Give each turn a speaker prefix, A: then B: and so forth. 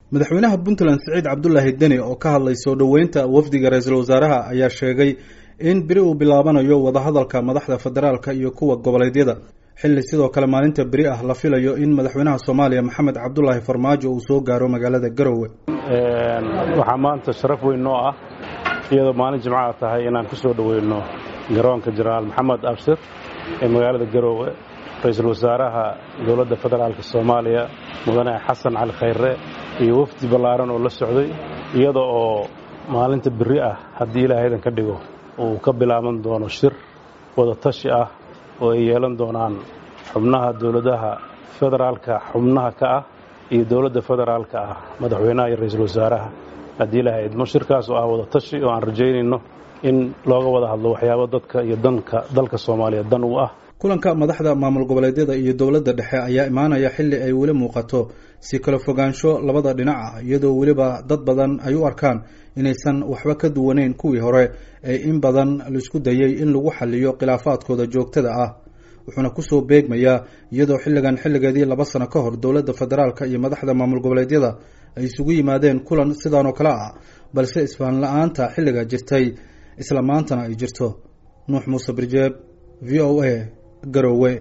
A: madaxweynaha puntland siciid cabdulaahi deni oo ka hadlay soo dhoweynta wafdiga ra-iisul wasaaraha ayaa sheegay in beri uu bilaabanayo wadahadalka madaxda federaalka iyo kuwa goboleedyada xilli sidoo kale maalinta beri ah la filayo in madaxweynaha soomaaliya maxamed cabdulaahi farmaajo uu soo gaaro magaalada garowe
B: waxaa maanta sharaf weyn noo ah iyadoo maalin jimcaha tahay inaan ku soo dhoweyno garoonka jenaraal maxamed abshir ee magaalada garowe ra-iisul wasaaraha dowladda federaalka soomaaliya mudane xasan cali khayre iyo wafdi ballaaran oo la socday iyada oo maalinta beri ah haddii ilaahaydan ka dhigo uu ka bilaaban doono shir wada tashi ah oo ay yeelan doonaan xubnaha dowladaha federaalka xubnaha ka ah iyo dowladda federaalka ah madaxweynaha iyo ra-iisul wasaaraha haddii ilahay idmo shirkaas oo ah wada tashi oo aan rajaynayno in looga wada hadlo waxyaabo dadka iyo danka dalka soomaaliya dan u ah
A: kulanka madaxda maamul goboleedyada iyo dowladda dhexe ayaa imaanaya xilli ay weli muuqato si kala fogaansho labada dhinac ah iyadoo weliba dad badan ay u arkaan inaysan waxba ka duwaneyn kuwii hore ee in badan laisku dayay in lagu xaliyo khilaafaadkooda joogtada ah wuxuuna kusoo beegmayaa iyadoo xilligan xilligeedii laba sano ka hor dowladda federaalka iyo madaxda maamul goboleedyada ay isugu yimaadeen kulan sidan oo kale ah balse isfahan la-aanta xilliga jirtay isla maantana ay jirto nuux muuse birjeeb v o a garowe